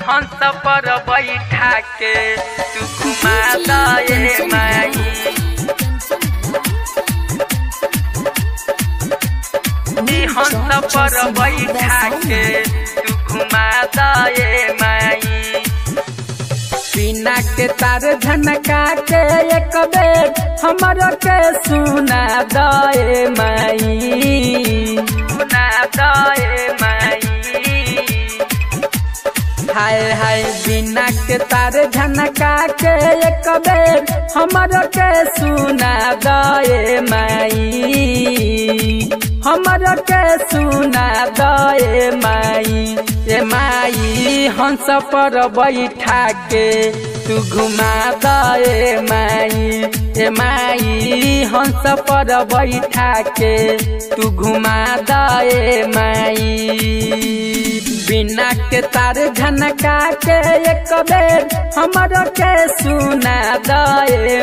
हंस पर बैठा के तू घुमा दे माई नी हंस पर बैठा के तू घुमा दे माई बिना के तार झनका के एक बेर हमर के सुना दए माई सुना दे माई हाय हाय बिना के तार झनका के एक बेर हमर के सुना दए माई हमर के सुना दए माई ए माई हंस पर बैठा के तू घुमा दए माई ए माई हंस पर बैठा के तू घुमा दए माई बिना के तार झनका के एक बेर हमर के सुना दए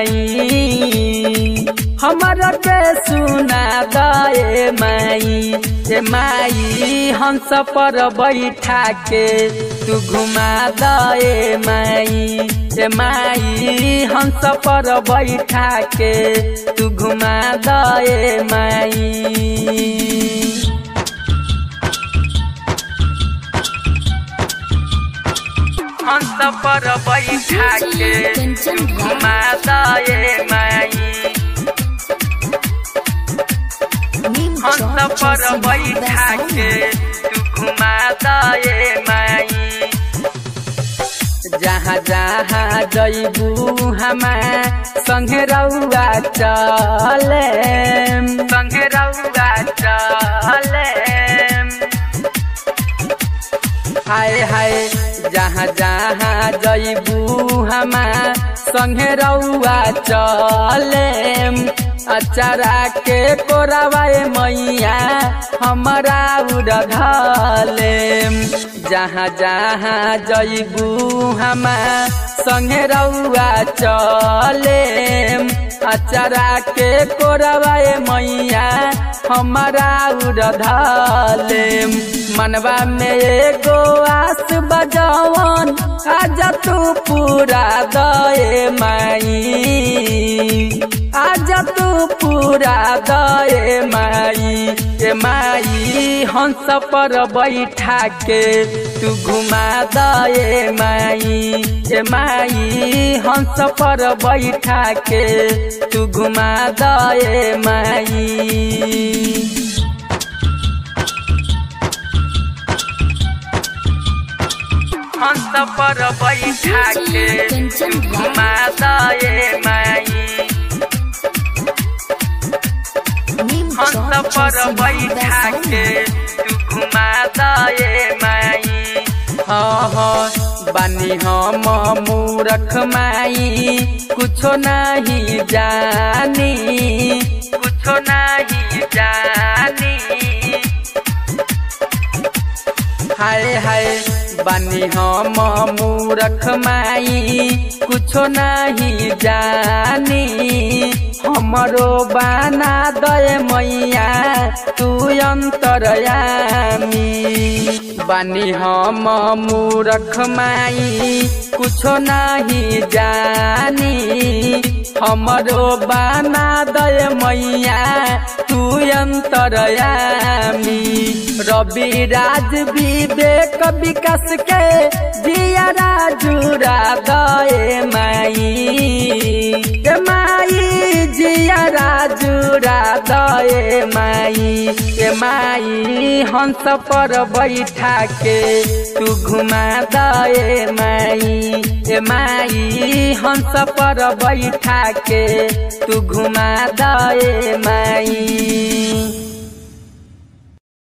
माई हमर के सुना दए माई ए माई हंस पर बैठा के तू घुमा दए माई ए माई हंस पर बैठा के तू घुमा दए माई हंस पर बैठा के तू घुमा दे माई हंस पर बैठा के तू घुमा दे माई जहाँ जहाँ जैबू हमा संगे रउआ चले संगे रउआ चले हाय हाय जहाँ जहाँ जैबू हमा संगे रउआ चले अचारा के कोरावाए मैया हमारा उड़ले जहाँ जहाँ जैबू हमा संगे रउआ चले अचारा के कोरावाए मैया हमारा उड़ले मनवा में एगो आस बजवन आज तू पूरा दए माई आज तू पूरा दए माई ए माई हंस पर बैठा के तू घुमा दए माई ए माई हंस पर बैठा के तू घुमा दए माई हंस पर बैठा के तू घुमा दे माई हंस पर बैठा के तू घुमा दे माई हाँ हाँ बानी हम मूरख माई कुछो नहीं जानी कुछो नहीं जानी हाय हाय बानी हम मूरख माई कुछो नहीं जानी हमरो बाना दय मैया तू अंतरयामी बानी हम मूरख माई कुछो नहीं जानी हमरो बाना दय मैया तू अंतरयामी रवि राज विवेक विकास के जिया राजुरा दए माई ए माई जिया राजुरा दए माई ए माई हंस पर बैठा के तू घुमा दए माई ए माई हंस पर बैठा के तू घुमा दए माई